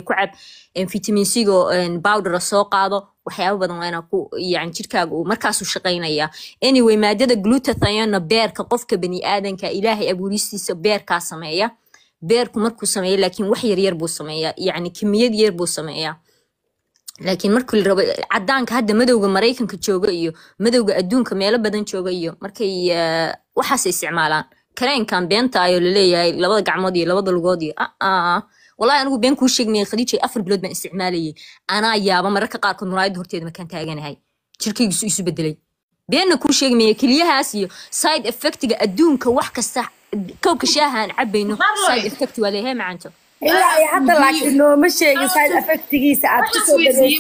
ku cab vitamin c-go bowdera soo qaado waxyaabo badan waa inaa ku yani jirkaaga uu markaasuu shaqaynaya anyway maadada glutathiona beerka qofka bani aadanka ilaahay abuuristiisa beerkaa sameeya beerku markuu sameeya laakiin wax yaryar buu sameeyaa yani kimiyad yar buu sameeyaa laakiin markii la rabo cadaanka hadda madowga maraykanka jooga iyo madowga adduunka meelo badan jooga iyo markay waxaas isticmaalaan kareenkan beenta ayoo laleeyahay labada gacmood iyo labada lugood iyo aa wallahi anigu been kuu sheegnaya khadiijay afar bilood baan isticmaalayay anaa yaaba mararka qaarkood muraayadda horteeda markaan taaganahay jirkaygiisu isu bedelay beenna kuu sheegmaya keliyahaas iyo side effectiga adduunka wax kasta kowka shaaha aan cabayno side effect waa leeyahay macanto ilaa iyo hadda laakiin nooma sheegin side effectigiisa aad kusoo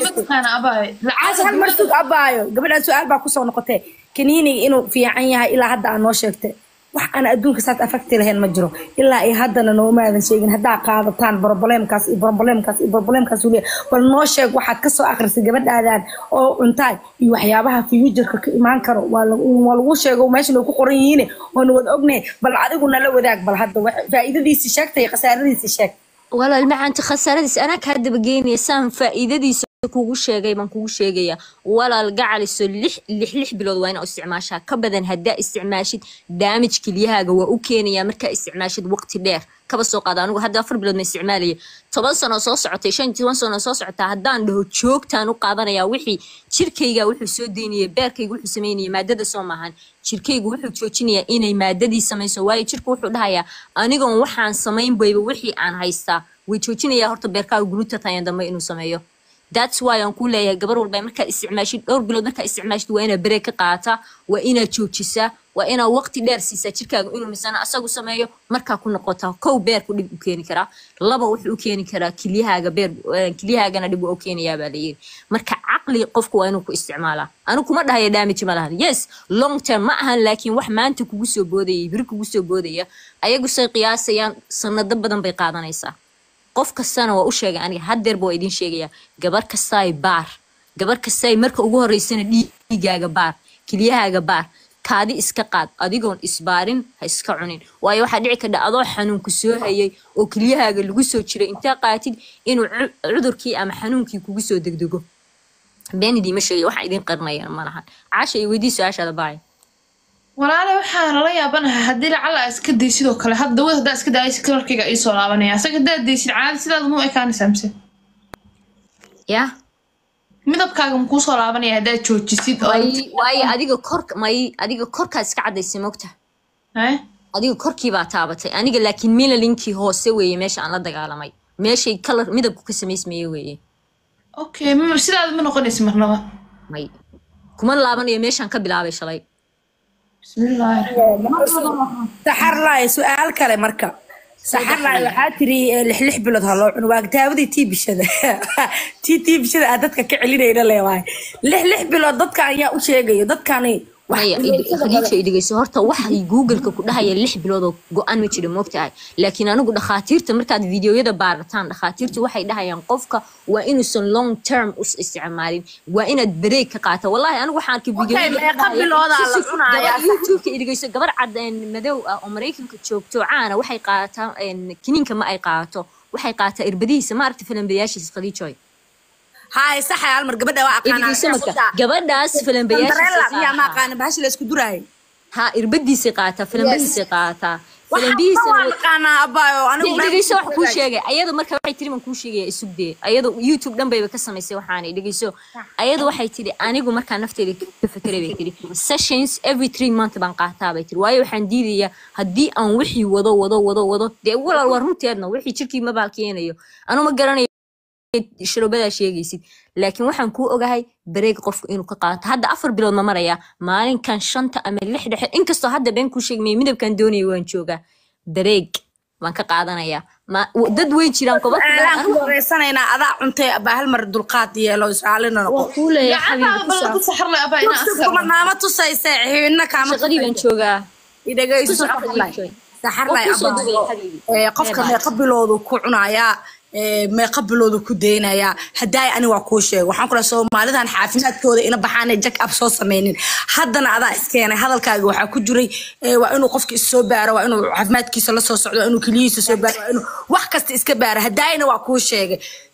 dhageysatay hal mar sug abaayo gabadhaan su-aal baa kusoo noqotee kaniiniga inuu fiican yahay ilaa hadda aad noo sheegtay wax aan adduunka saad affecti lahayn ma jiro ilaa iyo haddana noomaadan sheegin haddaa qaadataan broboleemkaas iyo broboleemkaas iyo broboleemkaas uliya bal noo sheeg waxaad kasoo akrisay gabadhaadan oo cuntaay iyo waxyaabaha fuujarka ka imaan karo waa lagu sheego meeshan ay ku qoran yihiin waana wada ognay bal adigu nala wadaag bal hadda faa'iidadiisi sheegtay khasaaradiisi sheeg walaal macaanta khasaaradiis anaa kaa dabageynaya saan faa'iidadiisa kugu sheegay baan kugu sheegaya walaal gacaliso lix lix lix bilood waa inaa isticmaashaa ka badan haddaa isticmaashid daamij kelyahaaga waa u keenaya markaa isticmaashid waqti dheer kaba soo qaada anigu hadda afar bilood ma isticmaalaya toban sano soo socotay shan toban sano soo socotaa haddaan dhaho joogtaan u qaadanaya wixii jirkayga wuxuu soo deynaya beerkayga wuxuu sameynaya maadada soo maahan jirkaygu wuxuu joojinayaa inay maadadii samayso waayo jirka wuxuu dhahayaa anigoon waxaan samayn bayba wixii aan haystaa way joojinayaa horta beerkaaga glutatayan dambe inuu sameeyo that's why aan ku leeyahay gabar walba markaad isticmaashid dhowr bilood markaad isticmaashid waa inaad bareeg ka qaadataa waa inaad joojisaa waa inaad waqti dheer siisaa jirkaaga inuu misana asagu sameeyo markaa ku noqotaa kow beerku dhib u keeni karaa laba wuxuu u keeni karaa kilyahaaga beer kilyahaagana dhib waa u keenayaa baa layiri marka caqli qofku waa inuu ku isticmaalaa anigu kuma dhahaya damage ma lahan yes long term ma ahan laakiin wax maanta kugu soo boodaya biri kugu soo boodaya ayagu say qiyaasayaan sanado badan bay qaadanaysaa qof kastana waa u sheegay aniga haddeerba waa idin sheegaya gabar kastaay baar gabar kastaay marka ugu horeysana dhiigaaga baar kilyahaaga baar kaadi iska qaad adigoon isbaarin ha iska cunin waayo waxaa dhici kardha adoo xanuunku soo hayay oo kilyahaaga lagu soo jiray intaa qaatid inuu cudurkii ama xanuunkii kugu soo degdego beenidii ma sheegay waxaa idin qarinayan ma lahan caasha iyo weydii su-aashaada baay walaale waxaan la yaabanahay haddii lacala aa iska day sidoo kale hadda dawad haddaa iska daaysa kalarkayga ii soo laabanaya asaga haddaad daysid caadi sidaada mu ekaanaysaa mise yah midabkaaga makuu soo laabanaya haddaad joojisid may waayo adiga kor may adiga korkaa iska cadaysay mogta adiga korkiibaa taabatay aniga laakiin milalinkii hoose weeye meesha aan la dagaalamay meeshay kalar midabku ka samaysmaye weeye okay sidaada ma noqonaysa marnaba may kuma laabanayo meeshaan ka bilaabay shalay saxarlaay su-aal kale marka saxarlaay waxaa tiri lix lix bilood ha loo cuno waa daawadi tii bishada tii tii bishada aa dadka ka celinayna leewahay lix lix bilood dadka ayaa u sheegayo dadkani maya khadiija idhegeyso horta waxay googleka ku dhahaya lix bilood oo go-aan ma jira moogtahay laakiin anigu dhakhaatiirta markaad videoyada baarataan dhakhaatiirta waxay dhahayaan qofka waa inuusan long term us isticmaalin waa inaad bareeg ka qaata wallahi anigu waxaan arkay videoyoutubeka idhegeyso gabar cad madow ah oo maraykanka joogto caana waxay qaadataa kiniinka ma ay qaadato waxay qaadataa irbadihiisa ma aragta filambayaashiisa khadiijoy هاي صح يا المر قبل waa gabadhaas filambayaashiisa ما قانا بهاش لا اسكو دراي ha irbadiisay qaataa filambadiisay qaataa dhegeyso wax kuu sheegay ayadu marka waxay tiri man kuu sheegaya isugdee ayadu youtube dhan bayba ka samaysay waxaanay dhegeyso ayadu waxay tiri anigu markaa nafteeda ka fekeray bay tiri sessions every three month baan qaataa bay tiri waayo waxaan diidayaa haddii aan wixii wado wado wado wado dee walaal waa runteedna wixii jirkii mabaal keenayo anuu ma garanayo sharoobadaa sheegaysid laakiin waxaan kuu ogahay bareeg qofku inuu ka qaato hadda afar bilood ma marayaa maalinkan shanta ama lix dhexe inkastoo hadda been kuu sheegmaya midabkan doonaya waan joogaa bareeg waan ka qaadanayaa dad way jiraan kobareysanaynaa adaa cuntay baa hal mar dulqaad yeelo isaalina noqonaama tusayse xiina shaqadii baan joogaa idhegayso saxarlay qofka meeqa biloodu ku cunayaa meeqa biloodu ku daynayaa haddaay ani waa kuu sheego waxaan kula soomaalidan xaafimaadkooda ina baxaanay jack up soo sameynin haddana adaa iskeenay hadalkaaga waxaa ku jiray waa inuu qofka issoo baaro waa inuu caafimaadkiisa la soo socdo waa inuu keliyihiisa soo baaro waa inuu wax kasta iska baaro haddaayna waa kuu sheegay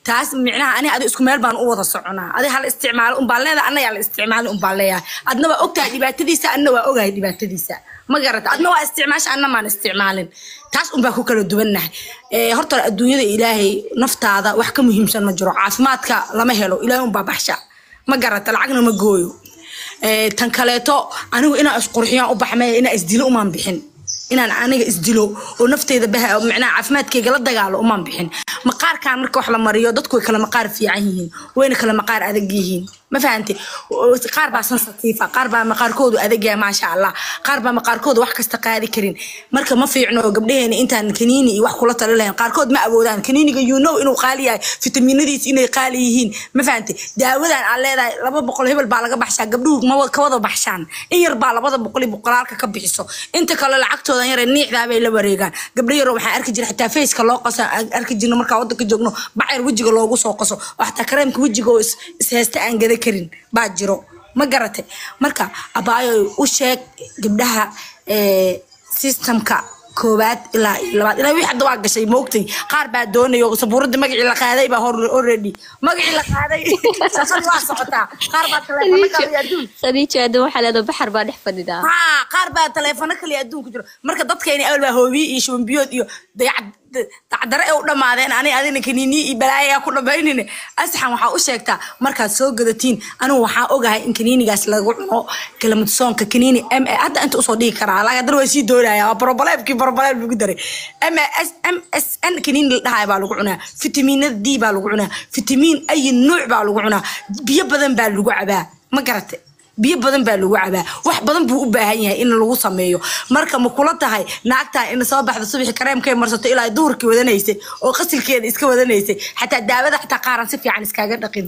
taas micnaha ani adi isku meel baan u wada soconaa adi hala isticmaalo unbaan leedahay anna yaa la isticmaali unbaan leeyahay adna waa ogtahay dhibaatadiisa anna waa ogahay dhibaatadiisa ma garata adna waa isticmaasha anna maan isticmaalin taas unbaa ku kala duwannahay Eh, horta adduunyada ilaahay naftaada wax ka muhiimsan ma jiro caafimaadka lama helo ilaahay unbaa baxsha ma garata lacagna ma gooyo Eh, tan kaleeto anigu inaan isqurxiyaan u baxmaya inaan isdilo umaan bixin inaan aniga isdilo oo nafteyda bah micnaha caafimaadkayga la dagaalo umaan bixin maqaarkan marka wax la mariyo dadku way kala maqaar fiican yihiin wayna kala maqaar adag yihiin ma fahante qaar baa sensatiifa qaar baa maqaarkoodu adag yahay maasha allah qaar baa maqaarkoodu wax kasta qaadi karin marka ma fiicno gabdhaheena intaan kaniini iyo wax kula tali lahayn qaarkood ma awoodaan kaniiniga you know inuu qaali yahay fitaminadiis inay qaali yihiin ma fahante daawadan aan leedahay laba boqol hebel baa laga baxshaa gabdhuhu ma wa- ka wada baxshaan in yar baa labada boqol iyo boqolaalka ka bixiso inta kale lacagtoodan yare niicdaa bay la wareegaan gabdho yaroo waxaan arki jira xitaa faceka loo qaso aan arki jirno markaa wadanka joogno bacayar wejiga loogu soo qaso oo xataa kareemka wejiga oo is is haysta aan gada karin baa jiro ma garate marka abaayo u sheeg gabdhaha eh, systemka koowaad ilaa iyo labaad ilaa wixii hadda waa gashay moogtay qaar baa doonayo sabuuradda magacii la qaaday baa hor- already magacii la qaaday shaqadii waa socotaa qaar baa taleefano kale iyo adduun khadiija hadda waxaa leedahay baxar baa dhex fadhidaa haa qaar baa taleefano kaliya adduunku jiro marka dadkayni awal baa hoobiye iyo shubanbiyood iyo dayac- dacdare ay u dhammaadeen ani adina kaniiniyi iyo balaayayaa ku dhammaynine asxan waxaa u sheegtaa markaad soo gadatiin anigu waxaa ogahay in kaniinigaas lagu cuno kalamudsoonka kaniini m a hadda inta usoo dhigi karaa laakiin haddana waa sii doonaya waa brobaleebkii brobaleeb lagu daray m s m s n kaniini la dhahayo baa lagu cunaa fitamiinada d baa lagu cunaa fitamiin ayi nuuc baa lagu cunaa biyo badan baa lagu cabaa ma garatay biyo badan baa lagu cabaa wax badan buu u baahan yahay in lagu sameeyo marka ma kula tahay naagtaa in soo baxda subaxi kareemkay marsato ilaa ay duhurkii wadanaysay oo qasilkeeda iska wadanaysay xataa daawada xataa qaaran si fiican iskaaga dhaqin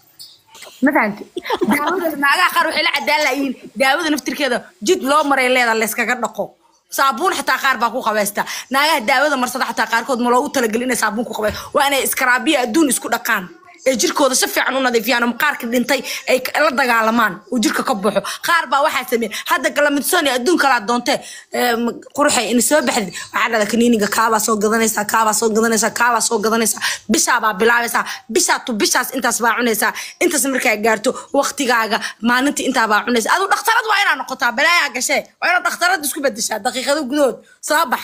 ma fahamti daawada naagaha qaar waxay la cadaan layihiin daawada naftirkeeda jid loo maray leeda layskaga dhaqo saabuun xataa qaar baa ku qabaysta naagaha daawada marsada xataa qaarkood ma loogu talagelin inay saabuun ku qabay waa inay iskaraabiya adduun isku dhaqaan ee jirkooda si fiican u nadiifiyaan oo maqaarka dhintay ay ka- la dagaalamaan uu jirka ka baxo qaar baa waxaa sameeyay hadda galamidsoon adduun kalaa doontee ee, ma- quruxay in soo baxdid waxaa dhada kaniiniga kaabaa soo gadanaysaa kaabaa soo gadanaysaa kaabaa soo gadanaysaa bishaa baa bilaabaysaa bishaa tu bishaas intaas baa cunaysaa intaas markaa gaarto waqtigaaga maalintii intaa baa cunaysaa aduu dhakhtarad waa inaa noqotaa balaayaa gashee waa inaad dhakhtarad isku bedeshaa daqiiqado gudahood soo bax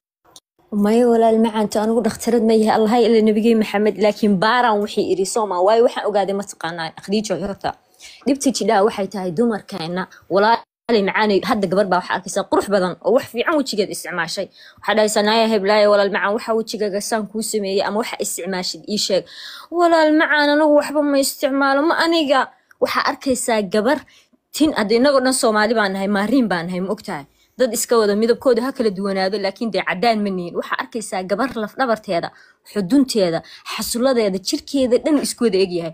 maya walaal macaanto anigu dhakhtarad ma yahay allahay ila nabigey maxamed laakiin baaraan wixii iri sooma waayo waxaan ogaaday mataqaanaa khadiijo horta dhibta jidhaa waxay tahay dumarkeena walaali macaanay hadda gabar baa waxaa arkaysaa qurux badan oo wax fiican wejigeed isticmaashay waxaa dhahaysaa naaya heblaaye walaal macaan waxa wejigaaga saan kuu sameeyey ama waxa isticmaashid ii sheeg walaal macaan anigu waxba ma isticmaalo ma aniga waxaa arkaysaa gabar tin hadda inagoo dhan soomaali baan nahay maariin baan nahay ma ogtahay dad iska wada midabkooda ha kala duwanaado laakiin dee cadaan ma nihin waxaa arkaysaa gabar lafdhabarteeda xudunteeda xasuladeeda jirkeeda dhan isku wada egyahay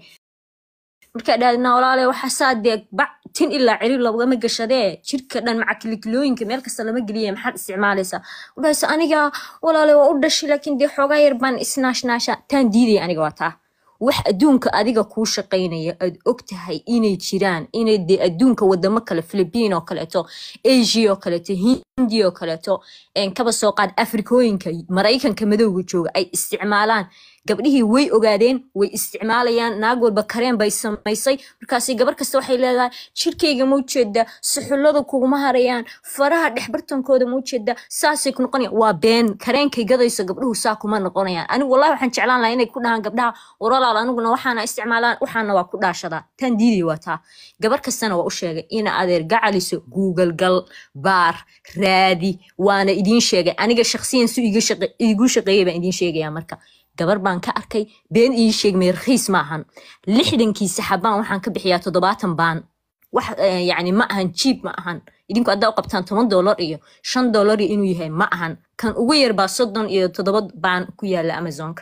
markaa dhaadina walaale waxa saa dee bac tin ilaa ciri lagama gashadee jirka dhan maca kilikilooyinka meel kasta lama geliya maxaad isticmaalaysaa udhahaysa aniga walaale waa u dhashay laakiin dee xoogaa yar baan isnaashnaasha taan diidaya aniga waa taa wax adduunka adiga kuu shaqaynaya aad og tahay inay jiraan inay dee adduunka wadamo kale philippine oo kaleeto asia oo kaleeto hindi oo kaleeto een, kaba soo qaad afrikooyinka maraykanka madowga jooga ay isticmaalaan gabdhihii way ogaadeen way isticmaalayaan naag walba kareen bay samaysay markaasi gabar kasta waxay leedahay jirkayga ma ujeeda suxullada kuguma harayaan faraha dhexbartankooda ma ujeeda saasay ku noqonayaan waa been kareenkay gadayso gabdhuhu saa kuma noqonayaan anigu wallahi waxaan jeclaan lahaa inay ku dhahaan gabdhaha waralaal aniguna waxaana isticmaalaan waxaana waa ku dhaashadaa tan diidaya waa taa gabar kastana waa u sheegay ina adeer gacaliso google gal baar raadi waana idiin sheegay aniga shakhsiyan su iiga shaqe- iigu shaqeeyay baan idiin sheegaya marka gabar baan ka arkay been ii sheegmay rakiis ma ahan lixdankii saxabaan waxaan ka bixiyaa toddobaatan baan wax eh, yacni ma ahan jiib ma ahan idinku haddaa u qabtaan toban doolar iyo shan doolar iyo inuu yahay ma ahan kan ugu yar baa soddon iyo toddoba baan ku yaala amazonka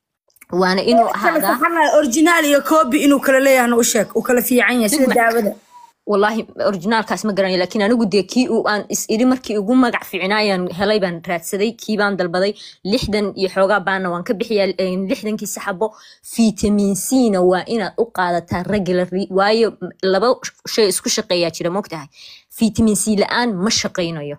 waana inuu ahaadaa originaal iyo copy inuu kala leeyahana u sheeg uu kala fiican yahay sida daawada والله originaalkaas ma garanayo laakiin anigu dee kii uu aan is iri markii ugu magac fiicnaayaan helay baan raadsaday kii baan dalbaday lixdan iyo xoogaa baana waan ka bixiyaa een, lixdankii saxabo vitamin c na waa inaad u qaadataa regularly waayo laba shay isku shaqeeyaa jira mogtahay vitamin c la-aan ma shaqaynayo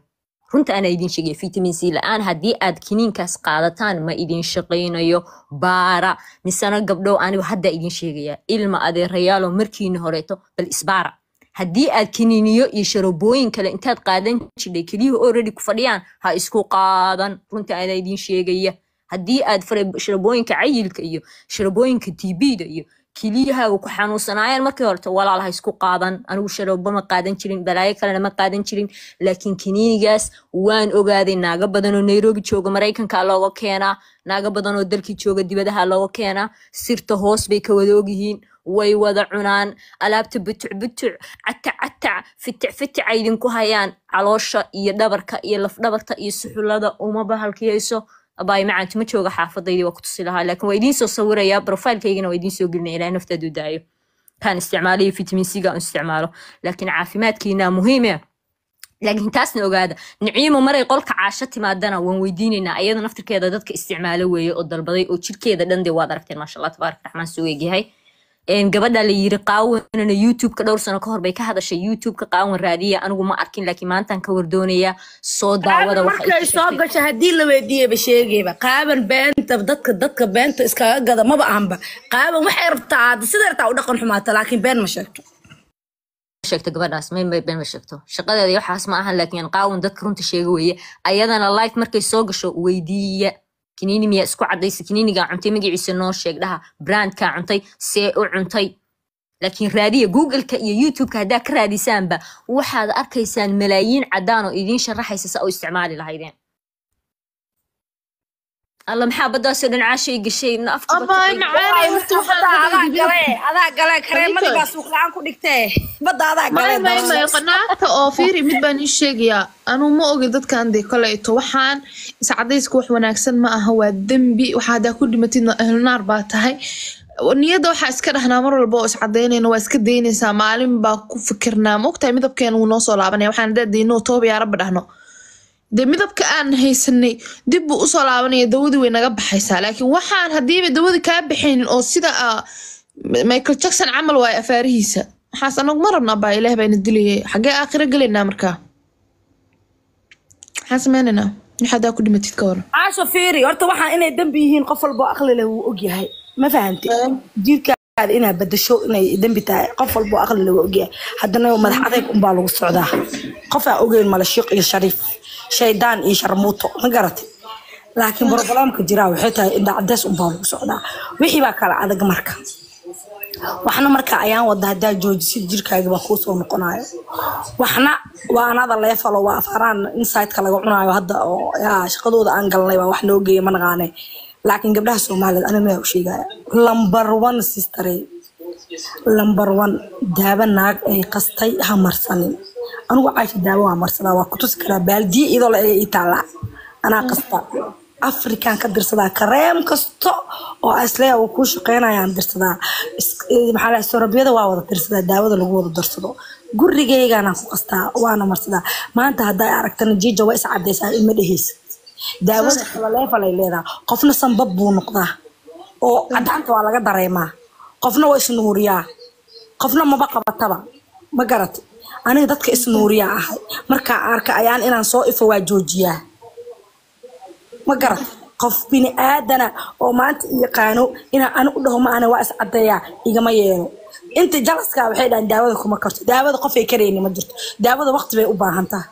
runta anaa idin sheegaya vitamin c la-aan haddii aad kiniinkaas qaadataan ma idin shaqaynayo baara misena gabdhow anigu haddaa idin sheegaya ilma adeerayaalo markiina horeeto bal isbaara haddii aad kiniiniyo iyo sharabooyin kale intaad qaadan jidhay keliyuhu already ku fadhiyaan ha isku qaadan runta anaa idin sheegaya haddii aad fara- sharabooyinka cayilka iyo sharabooyinka tbda iyo kiliyahaaga ku xanuunsanaayeen markii horete walaal ha isku qaadan anigu sharabo ma qaadan jirin balaayo kalena ma qaadan jirin laakiin kiniinigaas waan ogaaday naaga badan oo nairobi jooga maraykanka looga keenaa naaga badan oo dalkii jooga dibadaha looga keenaa sirta hoos bay ka wada ogyihiin way wada cunaan alaabta butuc butuc catac catac fitic fitic ay idinku hayaan caloosha iyo dhabarka iyo lafdhabarta iyo suxulada uma bahalkiyayso abaay macaanti ma jooga xaafadaydii waa ku tusi lahaa laakiin waa idiin soo sawirayaa profiilkaygana waa idiin soo gelinaya ilaa naftaadu daayo kaan isticmaalayo vitamin c ga aan isticmaalo laakiin caafimaadkiina muhiime laakiin taasna ogaada niciimo maray qolka caasho timaadana waan weydiinaynaa iyada naftirkeeda dadka isticmaalo weeye oo dalbaday oo jirkeeda dhan dee waad aragteen maasha allah tabaarak raxmaan suu eegyahay een gabadha la yiri qaawanana youtube-ka dhowr sano ka hor bay ka hadashay youtube-ka qaawan raadiya anigu ma arkin laakiin maantaan ka wardoonayaa soo daawada waxa ay markay ku soo sheegtay gasho haddii la weydiiyaba sheegayba qaaban beenta dadka dadka beenta iskaga gada maba ahanba qaaban waxay rabtaa hadda siday rabtaa u dhaqan xumaata laakiin been ma sheegto sheegto gabadhaas may may been ma sheegto shaqadeeda iyo waxaas ma ahan laakiin qaawan dadka runta sheega weeye ayadana life markay soo gasho weydiiya kiniini miyaa isku cadaysa kiniinigaa cuntay magaciisa noo sheeg dhaha brandkaa cuntay see u cuntay laakiin raadiya googleka iyo youtubeka haddaa ka raadisaanba waxaad arkaysaan malaayiin caddaan oo idiin sharaxaysa sa u isticmaali lahaydeen alla maxaa baddaasoo dhan caashay gashay na afka abaay macaani horta Badda adaa waxaan gale adaa gale kareemadii Adinka. baa suuq la-aan ku dhigtee badda adaa gale may may may qanaacta oo fiiri mid baan ii sheegayaa anuu ma ogi dadkan dee koleeto waxaan iscadayska wax wanaagsan ma aha waa dembi waxa haddaa ku dhimatidna ehlnaar baa tahay niyadda waxaa iska dhahnaa mar walba oo iscadaynayna waa iska daynaysaa maalin baa ku fikirnaa ma ogtahay midabkeena wuu noo soo laabanaya waxaan haddaa dayno tooba yaa rabbi dhahno dee midabka aan haysanay dib buu usoo laabanaya dawadii way naga baxaysaa laakiin waxaan haddiiba dawadii kaa baxaynin oo sida ah, michael jackson camal waayo afaarihiisa waxaas anagu ma rabna baa ilaah baa ina dilayay xaggee aakhiro gelaynaa markaa maxaan sameynaynaa wix haddaa ku dhimatid ka waran caasho fiiri horta waxaan inay dembi yihiin qof walba oo aqli leh wuu ogyahay ma fahante jiirkaada inaad badasho inay dembi tahay qof walba oo aqli leh wuu ogyahay haddana madax adayg unbaa lagu socdaa qof aan ogeyn male shiiq iyo shariif shaydaan iyo sharmuuto ma garatay laakiin broblemka jiraa waxay tahay indha cadeys unbaa lagu socdaa wixii baa kala adag marka waxna marka ayaan wada haddaa joojisid jirkaaga baa kuu soo noqonayo waxna waa anada leefalo waa afaraan insideka laga cunaayo hadda oo yaa shaqadooda aan galnay baa wax noo geeya ma naqaane laakiin gabdhaha soomaaliyeed aniga mayaa u sheegaya lambar one sistare lambar one daaba naag ay qastay ha marsanin anigu caasha daaba waa marsadaa waa kutusi karaa baaldiye iyadoo la ega ii taallaa anaa qasta afrikan ka dirsadaa kareem kasto oo asleya uu kuu shaqeynayaan dirsadaa Is- eh, maxaa la sorabyada waa wada dirsadaa daawada lagu wada darsado gurigeygaana ku qastaa waana marsadaa maanta hadday aragtana jiija waa is cadaysaa ima dheheysa daawada kalaleefalay leedahay qofna sanbab buu noqdaa oo cadaanta waa laga dareemaa qofna waa isnuuriyaa qofna maba qabataba ma garatay aniga dadka isnuuriyaa ahay markaa arka ayaan inaan soo ifo waa joojiyaa ma garat qof bini aadana oo maanta i yaqaano inaan ani u dhaho maana waa iscadeeyaa igama yeelo inta jalaska waxay dhahan daawada kuma karto daawada qofay karayni ma jirto daawada waqti bay u baahan tahay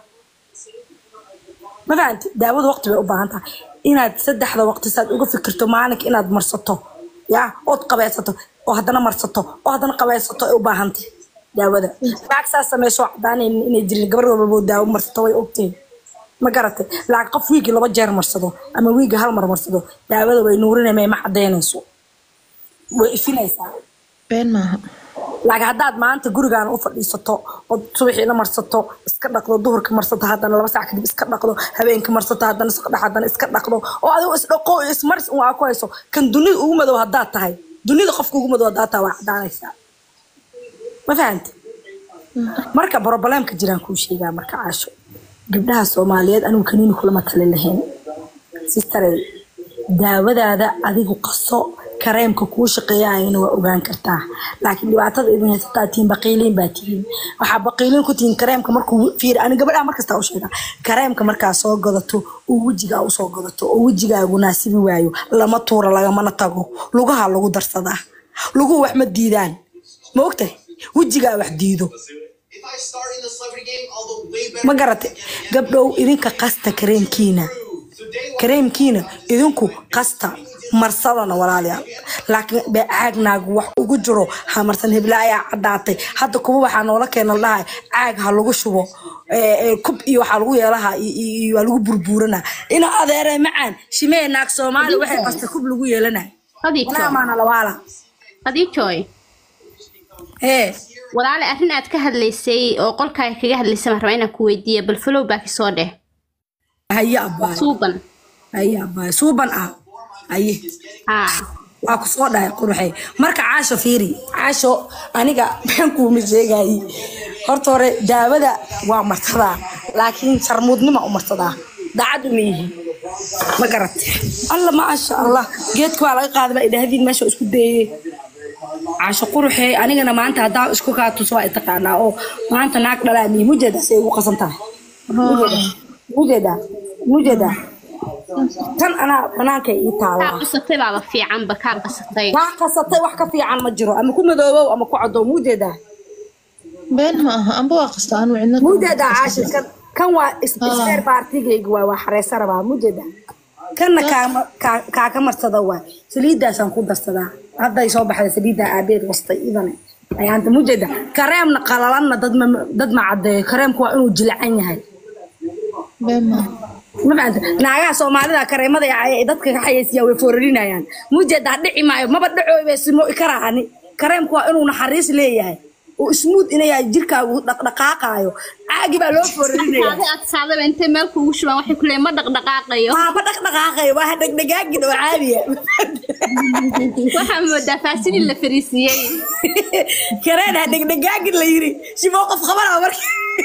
ma fahanti daawada waqti bay u baahan tahay inaad saddexda waqti saad uga fikirto maalinka inaad marsato ya ood qabaysato oo haddana marsato oo haddana qabaysato ay u baahan tahay daawada laag saas sameyso cadaanan inay jirin gabar walbabo daawo marsato way ogtahay ma garatay laakiin qof wiigi laba jeer marsado ama wiigi hal mar marsado daawada way nuurinayma ma cadaynayso way ifinaysaa been maaha laakiin haddaad maanta gurigaan u fadhiisato oo subaxiina marsato iska dhaqdo duhurka marsato haddana laba sac kadib iska dhaqdo habeenka marsato haddana isdhex haddana iska dhaqdo oo adigo isdhaqo iyo ismaris un aa ku hayso kan dunida ugu madow haddaad tahay dunida qofka ugu madow haddaad tahay waa cadaanaysaa ma fahante marka broblemka jiraan kuu sheegaa marka caasho gabdhaha soomaaliyeed anigu kaniini kulama tali lahayn sistare daawadaada adigu qaso kareemka kuu shaqeeyayana waa ogaan kartaa laakiin dhibaatada idin haysataa tihiin baqiiliin baa tihiin waxaa baqiiliin ku tihiin kareemka markuu fiir ani gabadhaa markasta u sheega kareemka markaa soo gadato oo wejigaa usoo gadato oo wejigaagu naasibi waayo lama tuura lagamana tago lugaha lagu darsadaa luguhu wax ma diidaan ma ogtahay wejigaa wax diido ma garate gabdhow idinka qasta kareemkiina kareemkiina idinku qasta marsadana walaalayaal laakiin caagnaag wax ugu jiro hamarsan heblaayaa caddaatay hadda kuba waxaa noola keena dhahay caag ha lagu shubo kub iyo waxaa lagu yeelaha waa lagu burbuurana ina adeere macaan shimee naag soomaali waxay qasta kub lagu yeelana walaamaana lawaala adijoy ee walaale arrin aad ka hadlaysay oo qolkaaga kaga hadlaysay baan rabaa inaan ku weydiiya bal flow baa kasoo dheh haye abbaay suuban haye abbaay suuban ah haye haa waa ku soo dhahay quruxay marka caasho fiiri caasho aniga been kuuma sheegayi horta hore daawada waa marsadaa laakiin sharmuudnima u marsadaa daacad uma yihi ma garate alla maasha allah geedka waa laga qaaday baa idhahdiin meesha isku dayey caasho quruxee anigana maanta haddaa isku kaa tuso waa taqaanaa oo maanta naag dhalaa miyi mujeeda say ugu qasan tahay mujeeda mujeeda tan anaa banaanka ii kaa taalaa qasatay baaba fiicanba kaa qasatay waa qasatay wax ka fiican ma jiro ama ku madoobow ama ku cadow mujeedaa been ma aha amba waa qasta anu cidna mujeedaa caashi kan kan waa isbeer baartigayga waa waa xareysa rabaa mujeedaa kanna kaama kaa- kaa ka marsada waa saliidaasaan ku darsadaa hadday soo baxday saliiddaa aabeed wastay idane ayaanta mujeeda kareemna qalalanna dad ma dad ma caddeeyo kareemku waa inuu jilcan yahay been ma aha ma fahamta naagaha soomaalida kareemada ay dadka ka xayeysiyaa way foorarinayaan mujeedaa dhici maayo maba dhacooy simo karaani kareemku waa inuu naxariis leeyahay oo ismuud inaya jirkaagu dhaqdhaqaaqaayo caagi baa loo foorarinaya saade aad saadaba intay meel kuugu shubaan waxay ku leeyiin ma dhaqdhaqaaqayo maaba dhaqdhaqaaqayo waa ha dhegdhegaagin oo caadiya waxaa moodaa faasinin la fariisiiyey kareen ha dhegdhegaagin la yiri shiboo qof qabanaa marka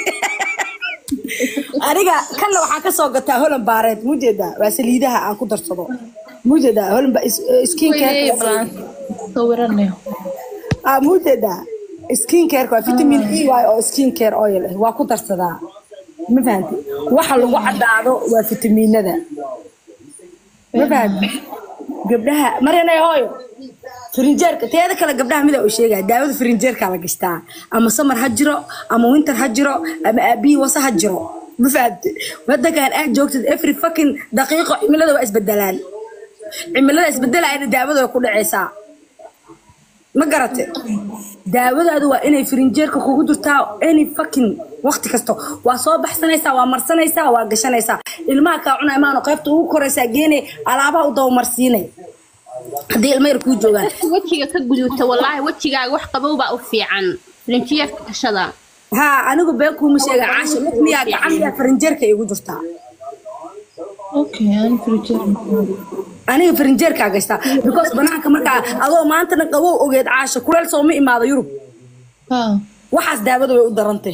aniga kanna waxaan kasoo gataa holan baareed mujeedaa waa saliidaha aan ku darsado mujeedaa holan skin weyneye balaan sawiranayo ah mujeedaa skin care waa vitamin e y oo skin care oil ah waa ku darsadaa ma fahanti waxa lagu cadaado waa fitamiinada ma fahanti gabdhaha marinay hooyo firinjeerka teeda kale gabdhaha mida uu sheegaya daawada firinjeerka la gashtaa ama samar ha jiro ama winter ha jiro ama aabihii wasa ha jiro ma fahanti wadankan aad joogtid every fucking daqiiqo cimilada waa isbedelaan cimilada isbedelayana daawada way ku dhacaysaa ma garate daawadaadu waa inay firinjeerka kugu jirtaa any fucking waqti kasto waa soo baxsanaysaa waa marsanaysaa waa gashanaysaa ilmaha kaa cunay maano qaybta ugu koraysaa geenay alaabaha u dabamarsiinay haddii ilma yar kuu joogaan wejiga ka guduuta wallaahi wejigaaga wax qabow baa u fiican filinjiyeerka gashada haa anigu been kuuma sheega caasha mid miyaa gacan miyaa firinjeerka igu jirtaa okay aan frijer aniga firinjeerkaa gashtaa because banaanka markaa adoo maantana qabow ogeed caasha kuleel sooma imaado yurub haa waxaas daawada way u darantay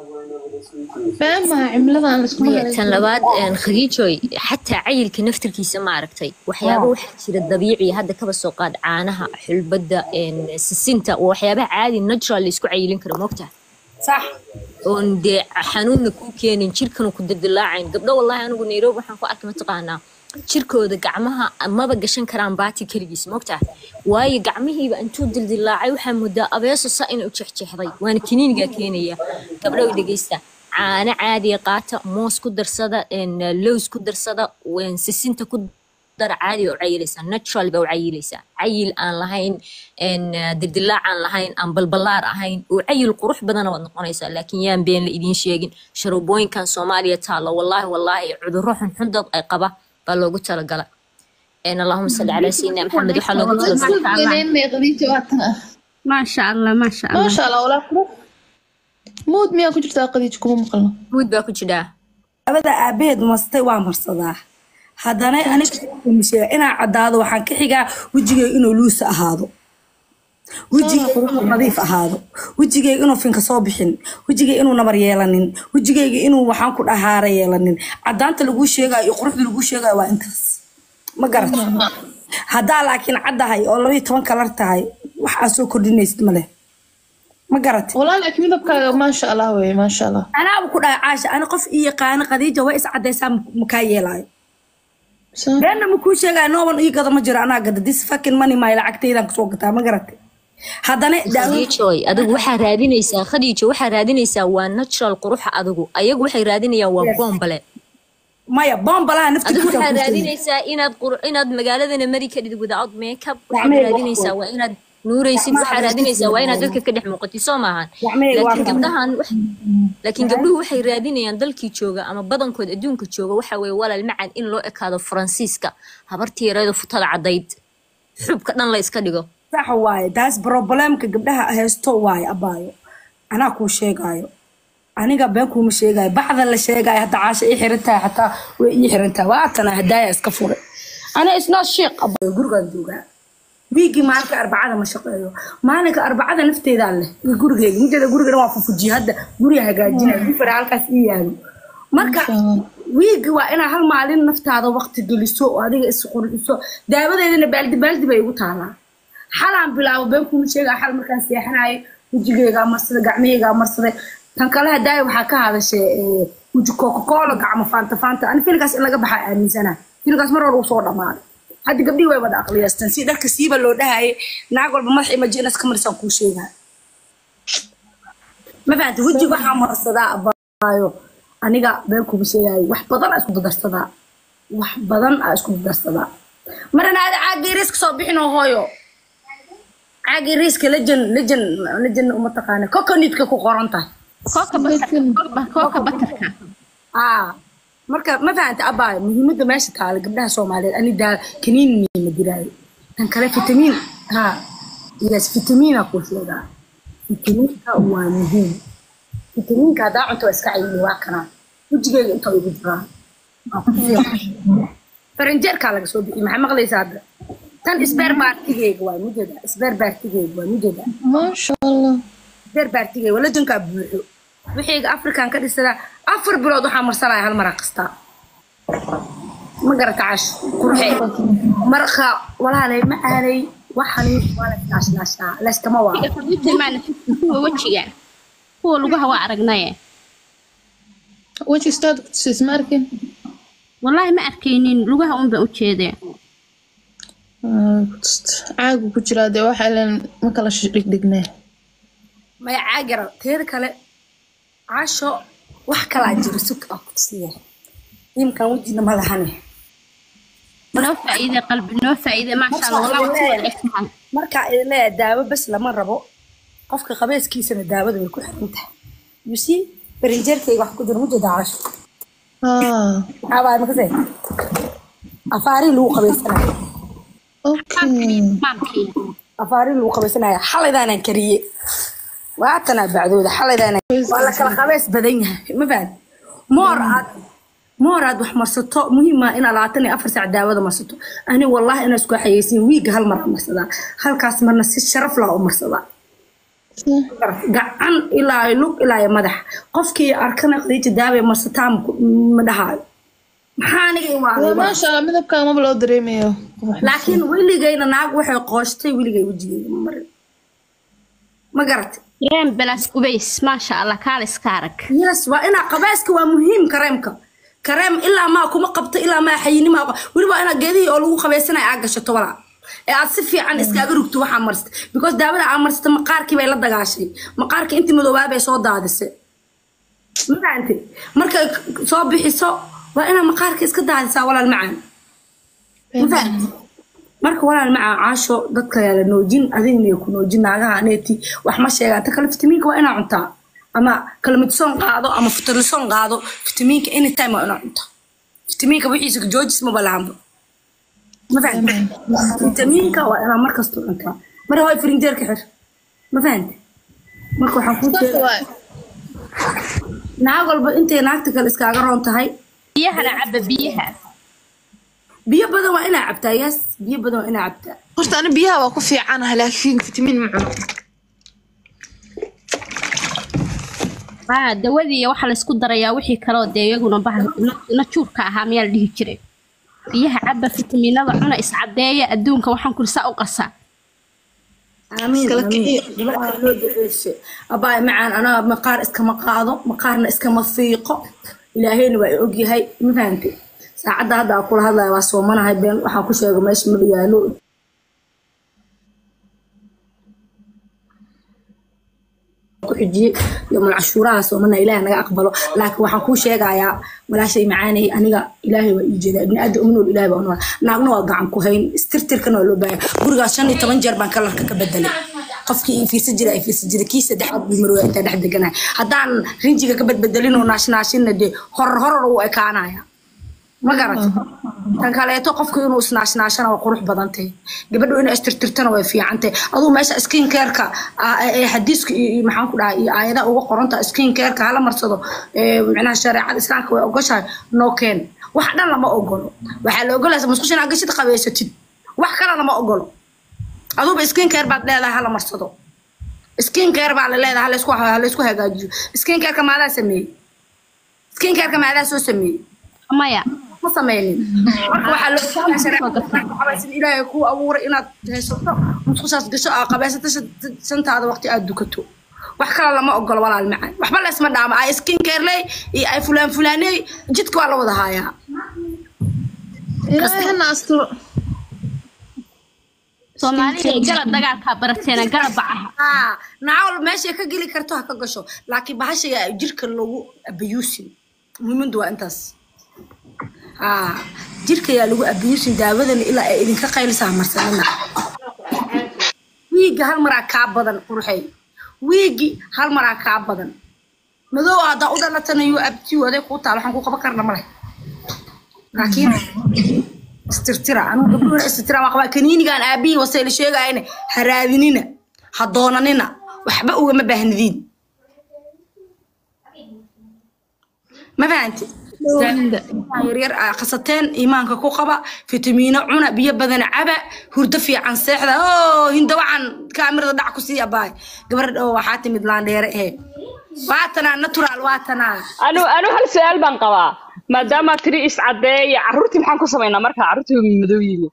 been maaha cimilada aan laisku Maya, tan labaad een, khadiijoy xataa cayilka naftirkiisa ma aragtay waxyaaba waxaa jira dabiici hadda kaba soo qaad caanaha xulbada een, sisinta waa waxyaabaha caadi natural la isku cayilin karo moogtaha sax oon dee xanuunna kuu keenin jirkana ku dildilaacayn gabdho wallahi anigu nairobi waxaan ku arkay mataqaanaa jirkooda gacmaha maba gashan karaan baati keligiis moogtaha waayo gacmihiiba intuu dildilaacay waxaa moodaa abeeso sa inay u jexjeexday waana kiniinigaa keenaya gabdhow dhegeysta caano caadiya qaata moos ku darsada een, lows ku darsada een, sisinta ku dara caadi oo cayilaysaa natural baa u cayilaysaa cayil aan lahayn een, dildilaac aan lahayn aan balbalaar ahayn oo cayil qurux badana waad noqonaysaa laakiin yaan been la idiin sheegin sharoobooyinkan soomaaliya taalla wallaahi wallaahi cudurro xunxun dad ay qaba baa loogu talagala een, allahuma salli calaa sayidina maxamed waxaa loogu talagalay qadiija waa tan ah maasha allah maasha allah maasha allah walaa qurux mood miyaa ku jirtaa qadiija kuma maqalno guud baa ku jidhaa labada aabaheed mastay waa marsadaa haddana aniga sheega inaa caddaado waxaan ka xigaa wejigeyga inuu luusa ahaado wejigeyga inuu nadiif ahaado wejigeyga inuu finka soo bixin wejigeyga inuu nabar yeelanin wejigeyga inuu waxaan ku dhahaara yeelanin caddaanta laguu sheegayo iyo quruxda laguu sheegayo waa intaas ma garata haddaa laakiin caddahay oo labaiyo toban kalar tahay wax aad soo kordhinaysid male ma garat والله لكن midabkaaga maasha allah weye maasha allah anaaba ku dhahay caasha ani qof ii yaqaana khadiija way is caddaysaa makaa yeelaayo So- beenna makuu sheegaya nooban ii gada ma jiro anaa gada this fucking money my lacagtaydan kusoo gataa ma garatay haddana daawo khadiijoy adigu waxaa raadinaysaa khadiijo waxaa raadinaysaa waa natural quruxa adigu ayagu waxay raadinayaan waa bombale maya bombalaha adigu naftiisa waxaa raadinaysaa inaad qur- inaad magaaladana mari kadhid without makeup waxaad Gacmahayga raadinaysaa waa inaad nuuraysid waxaa raadinaysaa waa inaad dadka ka dhex muuqatid soo maahan Gacmahayga waa laakiin kan. gabdhahan wax- laakiin gabdhuhu waxay raadinayaan dalkii jooga ama badankood adduunka jooga waxa weeye walaal macad in loo ekaado faransiiska habartii yareedo futada caddayd xubka dhan la iska dhigo sax waaye taas problemka gabdhaha haysto waaye abaayo anaa kuu sheegaayo aniga been kuuma sheegaayo bacda la sheegaayo hadda caasha ii xiran tahay xataa way ii xiran tahay waatana hadaaya iska furay ana isnoo sheeq abaayo gurigaan joogaa wiigii maalinka arbacada ma shaqeeyo maalinka arbacada nafteedaa leh iyo gurigeyga mideeda gurigana waa fufujiye hadda guriga hagaajinaya gufara halkaas ii yaalo marka wiigi waa inaa hal maalin naftaada waqti geliso oo adiga isqurxiso daawadeedana baaldi baaldi bay igu taalaa xalaan bilaabo been kuma sheegaa xal markaan seexanayo wejigeygaa marsaday gacmaheygaa marsaday tan kale hadaaya waxaa ka hadashay eh, weji coca-cola gacmo faanta faanta ani filkaas in laga baxaa aaminsanaa filkaas mar hore uu soo dhamaaday hadda gabdhihii way wada aqliyaystaan si dharka siiba loo dhahayay naag walba madax imajinas ka marisaan kuu sheegaa ma fahanta wejiga waxaa marsadaa abaayo aniga been kuma sheegaayo wax badan aa isku dadarsadaa wax badan aa isku dadarsadaa marana aada caagii riiska soo bixin oo hooyo caagii riiska lejan lejan lejan uma taqaana coconut-ka ku qoran tahay kooka batarka kooka batarka aa marka ma fahanta abaayo muhiimadda meesha taala gabdhaha soomaaliyeed ani daa kaniini ma diraayo tan kale fitamiin ha yes fitamiina kuu sheegaa fitamiinka waa muhiim fitamiinka haddaa cunto waa iska cayini waa kanaa wejigeyga inta igu jiraa Waa ku fiican. faranjeerkaa laga soo bixiyay maxaa maqlaysaa hadda tan isbeer baartigeyga waa mujeeda isbeer baartigeyga waa mujeeda maasha allah isbeer baartigeyga waa lajankaa buuxo wixiyga afrikan ka dhisadaa afar bilood waxaa marsanaya hal mara kastaa ma garata cash qurxee marka walaalay ma aanay waxani waa la naashnaashaa layskama waa tilmaana kuwa wejiga kuwa lugaha waa aragnaye weji istaad kutusis ma arkin wallaahi ma arkaynin lugaha un baan u jeedee Ah, kutust caagu ku jiraa dee waxa ilan ma kala dhigdhignee maya caagira teeda kale casho wax kalaa jiro sug aa ku tusiya imkan wejina ma lahane noo faa'iide qalbi noo faa'iide maasha allah wallah waa kuwa egtahay markaa idin leeyahay daawo bes lama rabo qofka qabeeskiisana daawada way ku xiran tahay you see farinjeerkayga wax ku jira mujeeda casho ah maxaa baay makase afaarii lagu qabeysanayo okay maamkii afaarii lagu qabeysanayo xalaydaanaan kariye waatanaa bacdooda xalaydaanaan waa la kala qabeys badan yahay ma fahad moor aad moor aad wax marsato muhiim ah inaad labaatan iyo afar saac daawada marsato ani wallahi inaa isku xayeysiin wiiga hal mar aan marsadaa halkaas marna si sharaf lah u marsadaa gacan ilaa iyo lug ilaa iyo madax qofkii arkana qadiija daaway marsataa ma- ma dhahaayo maxaa aniga imaaday maasha allah midabkaa maba loo dareemayo laakiin weligayna naag waxay qooshtay weligay wejigeyga ma marin ma garatay reen balaas gubays maasha allah kaaliska arag yes waa inaa qabaaska waa muhiim kareemka kareem ilaa maa kuma qabto ilaa maa xayinimaa weli waa inaa geedihii oo lagu qabaysanaya aa gashato walaa ee aad si fiican iskaaga rugto waxaa marsata because daawada aa marsata maqaarkii bay la dagaashay maqaarka intii madoobaa bay soo daadisay ma fahamte markay soo bixiso waa inaa maqaarka iska daadisaa walaal macaan ma fahamte marka walaal macaan caasho dadka yaa la noojin adigna ku noojin naagaha aneeti wax ma sheegaan ta kale fitamiinka waa inaa cuntaa ama kalmidsoon qaado ama futarlisoon qaado fitamiinka anytime waa inaa cuntaa fitamiinka wixiisa joojis maba lahanba ma fahamte fitamiinka waa inaa markasta cuntaa mara waa firinjeerka xir ma fahamte marka waxaan kuu sheega naag walba intay naagta kale iskaaga roon tahay biyahana caba biyaha biyo badan waa inaa cabtaa yes biyo badan waa inaa cabtaa horta ani biyaha waa ku fiicanaha laakiin fitamiin ma cuno aa dawadii waxa laysku darayaa wixii kaloo dee iyaguna bah najuurka ahaa miyaa la dhihi jiray biyaha caba fitamiinada cuna iscadeeya adduunka waxaan kuli saa u qasaa amiin Iskala amiin kiciyo. gabadha loo duceysay abaay macaan anaa maqaar iskama qaado maqaarna iskama fiiqo ilaahayna waa i ogyahay ma fahantay saacadda hadda aan kula hadlaya waa soomanahay been waxaan ku sheega meesha ma yaalo ku xijiyey yomul cashuuraha soomana ilaahay naga aqbalo laakiin waxaan kuu sheegayaa walaashay macaanay aniga ilaahay waa ii jeedaa ibni aadam umnool ilaahay baa unool naagna waa gacan ku hayn istirtirkana waa loo baahaya gurigaas shan iyo toban jeer baan kalarka ka bedelay qofkii ii fiirsa jira ay fiirsa jira kii saddexaad bii marwaa intaa dhex deganahay haddaan rinjiga ka badbedelin oo naashnaashinna dee horor horor uu ekaanaya ma garata tan kaleeto qofku inuu isnaashnaashana waa qurux badan tahay gabadhu inay istirtirtana way fiican tahay aduu meesha skin careka ee xadiiska iyo iyo maxaan ku dhahay iyo aayadaha uga qoranta skin careka hala marsado ee micnaha shareecada islaamka way ogoshahay no keen wax dhan lama ogolo waxaa la ogolaysa musqusha inaad gashid qabeysatid wax kale lama ogolo aduuba skin care baad leedahay hala marsado skin care baa la leedahay halaysku halaysku hagaajiyo skin careka maadaa sameeyey skin careka maadaa soo sameeyey maya ma sameynin marka waxaa loo baahan shareecada ilaahay kuu abuuray inaad haysato musqushaas gasho aa qabaysato shan- shantaada waqti aad dukato wax kale lama ogolo walaal macaan waxba laysma dhaama ay skin careley iyo ay fulaan fulaaney jidka waa la wada haayaa ilaahay hana asturo soomaaliya gala dagaalkaa barateena gala bacaha haa nacawl meeshay ka geli karto ha ka gasho laakiin bahashaya jirka lagu abayuusin muhiimadu waa intaas haa jirka yaa lagu abayuusin daawadana ilaa ay idinka qaylisaa marsanina wiigga hal maraa kaa badan qurxey wiiggi hal maraa kaa badan madow haddaa u dhalatana yuu abtiyu aday kuu taal waxaan ku qaban karna male laakiin istirtira anugu gabdhuhuna istirtira waa qabaa kaniinigan aabihii wasayla sheegayana ha raadinina ha doonanina waxba ugama baahnidiin ma fahanti yaryar aa qasateen iimaanka ku qaba fitamiino cuna biyo badan caba hurdo fiican seexda oo hinda waxaan kaamirada dhac ku sii abaay gabar oo waxaa timid laandheere ahe waatanaa natural waatanaa anu anu hal su-aal baan qabaa maadaama tiri iscadeeya carruurtii maxaan ku samaynaa marka carruurtii waa madow yihiin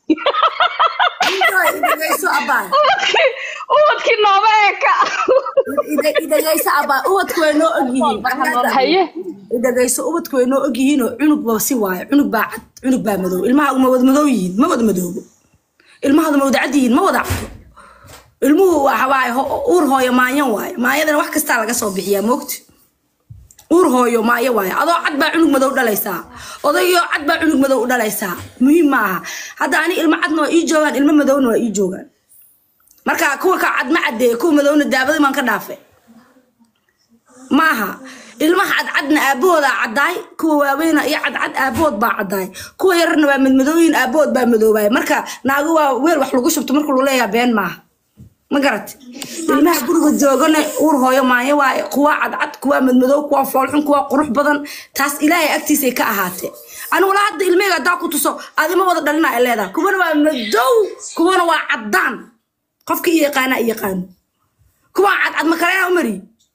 idagayso abaay ubadkii ubadkii nooma eka idagayso abaay ubadku way noo ogyihiin haye idagayso ubadku way noo ogyihiinoo cunugba si waayo cunug baa cad cunug baa madow ilmaha ma wada madow yihiin ma wada madoobo ilmahadu ma wada cad yihiin ma wada cado ilmuhu waxa waaye ho- uur hooyo maanyan waaye maanyadana wax kastaa laga soo bixiyaa moogta uur hooyo maayo waaye adoo cad baa cunug madow dhalaysaa odayoo cad baa cunug madow u dhalaysaa muhiim maaha hadda ani ilmo cadna waa ii joogaan ilmo madowna waa ii joogaan marka kuwa ka cad ma cadeeye kuwa madowna daabadii baan ka dhaafe maaha ilmaha cadcadna aabahoodaa caddaay kuwa waaweyna iyo cadcad aabahood baa caddaay kuwa yararna waa madmadooyin aabahood baa madoobaay marka naago waa weel wax lagu shubto marka lagu leeyaha been maaha ma garat ilmaha guriga joogana uur hooyo maayo waaye kuwa cadcad kuwa madmadow kuwa foolxun kuwa qurux badan taas ilaahay agtiisay ka ahaatee anigu la hadda ilmeyga haddaa ku tuso adima wada dhalina ay leedahay kuwana waa madow kuwana waa caddaan qofka i yaqaana i yaqaano kuwa cadcad makalena umari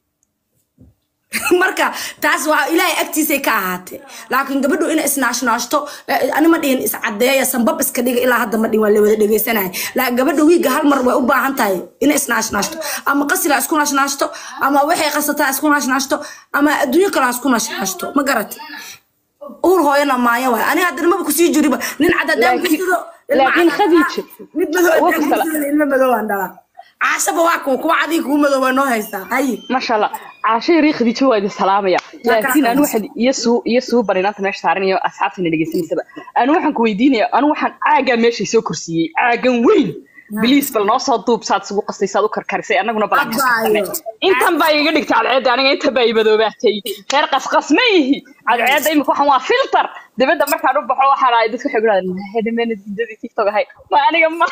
marka taas waa ilaahay agtiisay ka ahaatee laakiin gabadhu inay isnaashnaashto eh, ani ma dhihin iscadeeya sanbab iska dhiga ilaa hadda ma dhihin waa la wada dhegeysanaya laakiin gabadha wiiga hal mar way u baahan tahay inay isnaashnaashto ama qasila isku naashnaashto ama waxay qasataa isku naashnaashto ama adduunyo kale ha isku naashnaashto ma garati uur hooyana maayo waay aniga hadda nimaba kusii jiriba nin cad haddaan Laakiin- gursado ilma laakiin cad- Khadiija, mid madow waa haddaan kusala- gursado ilma madow aan dhalaa caashaba waa kuwa kuwa cadii kuwa madow waa noo haystaa haye masha allah caashay rii khadiijo waa idin salaamaya laakiin anu waxaan iyo suu iyo suu barinaanta meesha saaran iyo asxaabtana dhegeysanaysaba anu waxaan ku weydiinaya anu waxaan caagaa meeshay soo korsiiyey caagan weyn biliis bal noo soo duub saad isugu qastay saad u karkarisay annaguna balan ka Abaayo. intan baa iga dhigtay cadceedda aniga intan baa i madoobaatay reer qasqas ma yihi cadceedda imika waxaan waa filter dibadda markaan u baxo waxaa lahay dadku waxay gudhahdeen hedameenad hidadii tiktok ahay ma aniga ma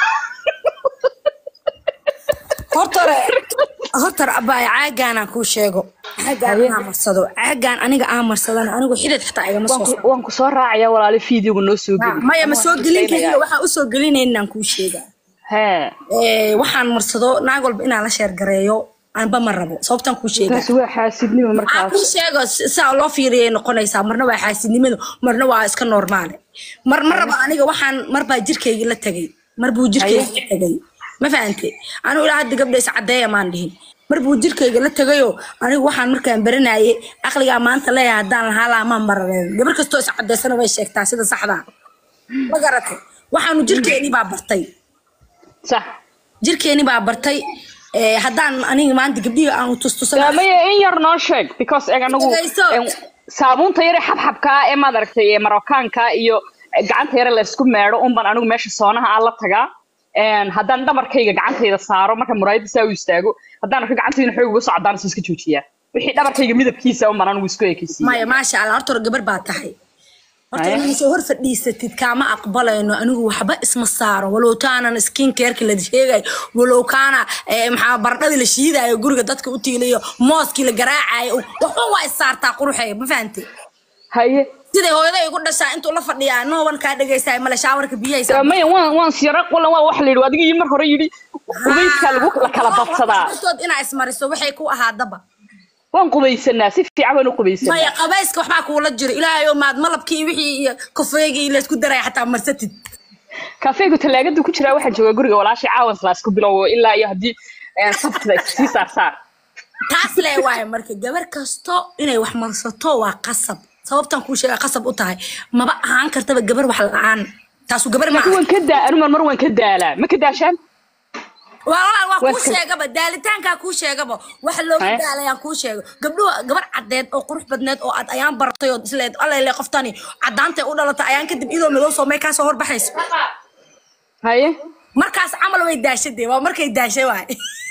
hortore hortore abaay caagaanaan kuu sheego caagaan anaa marsado caagaan aniga aan marsadana anigu xidid xataa igama soo Waan ku- waan ku soo raacaya walaali fiidiyowga noo soo geli maya ma soo gelin keliya waxaan usoo gelinayninaan kuu sheegaa hee Eh, waxaan marsado naag walba inaan la sheergareeyo anba ma rabo sababtan kuu sheega taasi waa xaasidnimo maxaa markaas kuu sheego saa loo fiiriyay noqonaysaa marna waa xaasidnimadu marna waa iska normaale mar ma rabo aniga waxaan mar baa jirkayga la tegay mar buu jirkayga la tegay ma fahante anigu ilaa hadda gabdha iscadeeya maan dhihin mar buu jirkayga la tegayoo anigu waxaan markaan baranayay aqligaa maanta leeyahay haddaan lahaa laamaan marareen gabar kastoo iscadeysana way sheegtaa sida saxdaa ma garatay waxaanu jirkeenii baa bartay sax jirkeeni baa bartay ee, haddaan aniga maanta gabdhihii aan tustusana daamaya in yar noo sheeg because eg anagu Dhagayso. em, saabuunta yare xabxabkaa ee maad aragtay ee marokaanka iyo gacanta yare laysku meedho unban anigu meesha soonaha aan la tagaa En, haddaan dhabarkayga gacantayda saaro marka muraayada saa u istaago haddaan arko gacantayda xoog uga socdaan is iska joojiyaa wixii dhabarkayga midabkiisa unban anigu isku ekaysiiya maya maasha allah horta hore gabar baa tahay horta Maya. inaad soo hor fadhiisatid kaama aqbalayno anigu waxba isma saaro walow taanan skin careki la sheegayo walow kaana eh, maxaa baradhadii la shiidayo guriga dadka u tiilayo mooskii la garaacayo waxba waa is saartaa quruxeega ma fahante haye siday hooyaday igu dhashaa intuu la fadhiyaa nooban kaa dhegaysaa male shaawarka biyahaysa daamaya waan waan siyara wala waa waxa la yidhi adiga iyo mar hore yidhi qubayskaa lagu la kala badsadaa Hortood inaa ismariso waxay ku ahaadaba waan qubaysanaa si fiican baan u qubaysanaa maya qabayska waxbaa kuula jiro ilaahayo maad malabkii wixii iyo kofeegii laysku daraya xataa marsatid kafeegu talaagadu ku jiraa waxaan joogaa guriga walaashay caawan laasku bilowo ilaa iyo haddii eh, sabtida sii saarsaar taas le waaye marka gabar kasto inay wax marsato waa qasab sababtan kuu sheega qasab u tahay maba ahaan kartaba gabar wax la-aan taasu gabar ma laakiin waan ka daa anu mar mar waan ka daalaa ma ka daashaan waa walaal waa Waa kuu iska- sheegaba daalitaankaa kuu sheegaba waxa looga Haya. daalayaan kuu sheego gabdhuhu gabar caddeed oo qurux badneed oo aad ayaan baratay oo isleed alele qoftani caddaantay u dhalatay ayaan kadib idoo madow soomay kaasoo horbaxayso haye markaas camal way daashadee waa markay daashay waay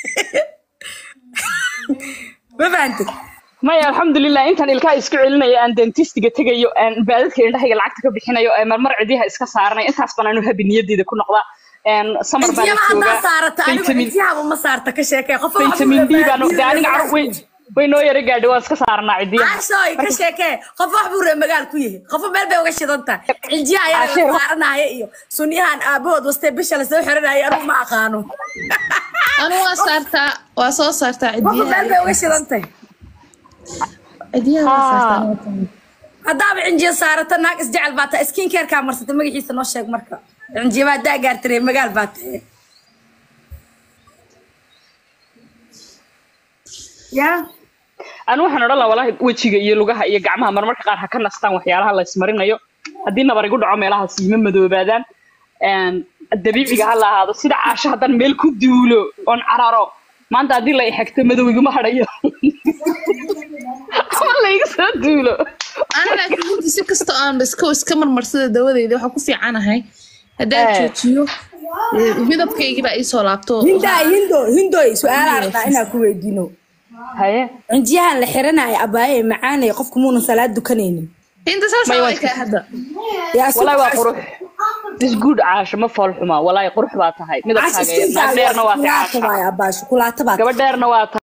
ma fahantid maya alxamdulilah intaan ilkaha isku celinayo aan dentistiga tegayo aan baadadka indhahayga lacagta ka bixinayo ee marmar cidiyaha iska saaranay intaas baan anu habi niyadeyda ku noqdaa En, samar baan cijiyaha haddaa joogaa saarata anigu vitamin cijiyahaba ma saarta ka sheekee qof vitamin d baan de aniga carur way way noo yara gaadhay waan iska saaranaa cidiyaha caashooy ka sheekee qof wax buu ree magaal ku yahay qofo meel bay uga shidan tahay cijiyaha ayaa Caashee, la saaranaya iyo sunniyahan aabahood wastee bisha lasoo xiranaya anigu ma aqaano anu waa saartaa waa soo saartaa qofo meel bay uga cidiyaha shidan tahay cidiyaha waa saartaa haddaaba cinjiya saarata naag isjecel baa tahay skin carekaa marsata magaciisa noo sheeg marka cinjiyaba haddaa gaarta ree magaal baa tahay yaa anu waxaan odhan lahaa walahi wejiga iyo lugaha iyo gacmaha marmarka qaar ha ka nastaan waxyaalaha la ismarinayo haddii nabar igu dhaco meelahaas ima madoobaadaan En, dabiiciga ha la ahaado sida caasho haddaan meel ku duulo oon cararo maanta haddii la ixegto madow iguma hadhayo ama la iga soo duulo ana laakiin runtii si kasta aan iska iska marmarsada dawadeyda waxaa ku fiicanahay haddaan Eh. joojiyo eh, midabkaygii baa iisoo laabto hindaay hindo hindoy su-aalaa rabtaa inaa ku weydiino haye cinjiyahan la xiranaya abaaye macaanay qofku muunan salaad dukanaynin inta saas May way waa- kaa hadda yaa walahi waa qurux is good caasho ma fool xuma walahi qurux baa tahay midabkaaga naag dheerna waa tahay caasho abaa shukulaata baa gabadh dheerna waa tahay